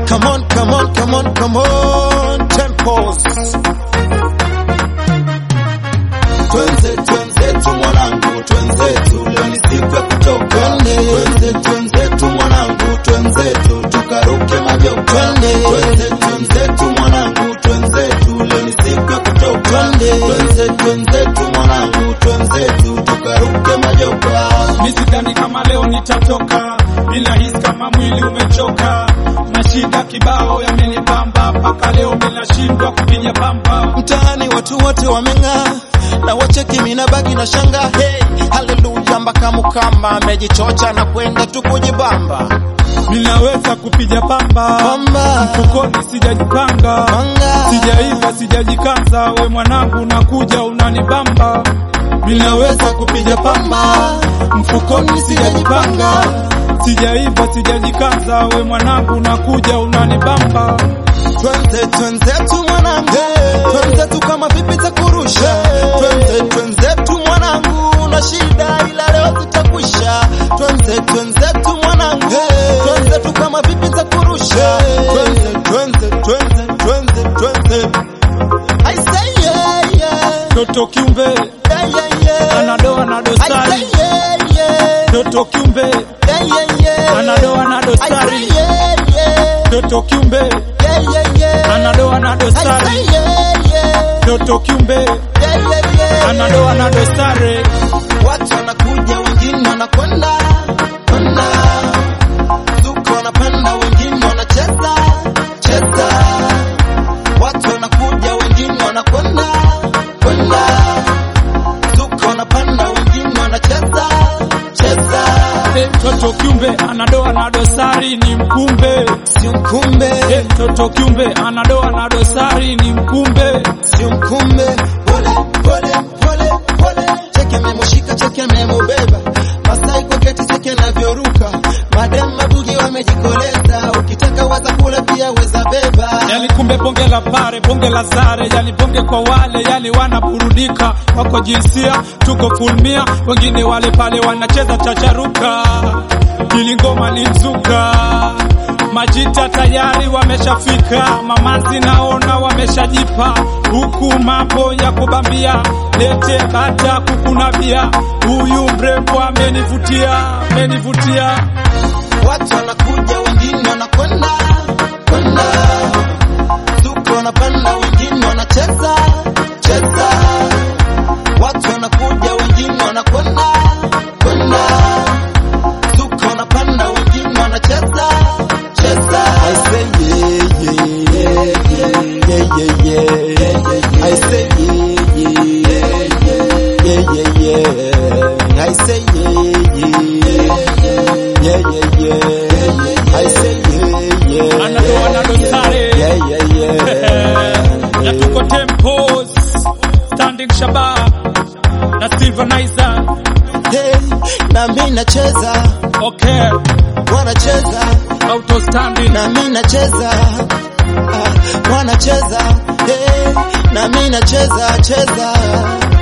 Come on, come on, come on, come on, tempos. Twenze twenzetu mwanangu, twenzetu, leo ni siku ya kutoka. Twenze twenzetu mwanangu, twenzetu, tukaruke majoka. Twenze twenzetu mwanangu, twenzetu, leo ni siku ya kutoka. Twenze twenzetu mwanangu, twenzetu, tukaruke majoka. Misidhani kama leo nitatoka, ninahisi kama mwili umechoka, na shida kibao yamenipamba, mpaka leo ninashindwa kupiga pamba. Mtaani watu wote wameng'aa na wacheki mina bagi na shanga hey, haleluya mpaka mukamba amejichocha na kwenda tu kujibamba Ninaweza kupiga pamba, Pamba. mfukoni sijajipanga, Panga. sijaiva sijajikaza, we mwanangu nakuja unanibamba. Ninaweza kupiga pamba, mfukoni sijajipanga, sijaiva sijajikaza, we mwanangu nakuja unanibamba. Twenze twenzetu mwanangu twenzetu kama vipi za kurusha twenze twenzetu mwanangu na shida ila leo zitakwisha twenze twenzetu mwanangu twenzetu kama vipi za kurusha twenze twenze twenze twenze twenze I say yeah yeah Toto kiumbe yeah yeah yeah anadoa na I say dosari, yeah yeah toto kiumbe yeah yeah yeah anadoa na I say dosari, yeah yeah toto kiumbe yeah yeah yeah anadoa na I say dosari, yeah yeah toto kiumbe yeah yeah yeah anadoa na dosari. Watu wanakuja wengine wanakwenda kwenda, zuko wanapanda wengine wanacheza cheza. Watu wanakuja wengine wanakwenda kwenda, zuko wanapanda wengine wanacheza cheza. Eh, Toto kiumbe anadoa na dosari ni mkumbe. Sio mkumbe, Eh, Toto kiumbe anadoa na dosari ni mkumbe. sio mkumbe, pole pole pole pole. Cheke amemushika, cheke amemubeba, Masai kwa keti, cheke anavyoruka, madem mabugi wamejikoleza, ukitaka waza kula pia weza beba. Yani kumbe bonge la pare, bonge la zare, yani bonge kwa wale yani wanaburudika, wako jinsia, tuko fulmia, wengine wale pale wanacheza chacharuka, ili ngoma ni mzuka Majita tayari wameshafika, mamazi naona wameshajipa, huku mambo ya kubambia, lete bata kukuna bia, huyu mrembo amenivutia, amenivutia. Watu wanakuja wengine wanakwenda kwenda, zuko wanapanda wengine wanacheza cheza. Watu wanakuja wengine wanakwenda kwenda, zuko wanapanda wengine wanacheza cheza. I say yeah yeah yeah yeah yeah yeah. I say yeah yeah yeah yeah yeah. I say yeah yeah yeah yeah yeah. I say yeah yeah. Anadoa na dosare. Yeah yeah yeah. na tuko tempos standing shaba na silvanizer Hey, na mimi nacheza, okay wanacheza, auto standing na mimi nacheza, ah, wanacheza, hey, na mimi nacheza, cheza.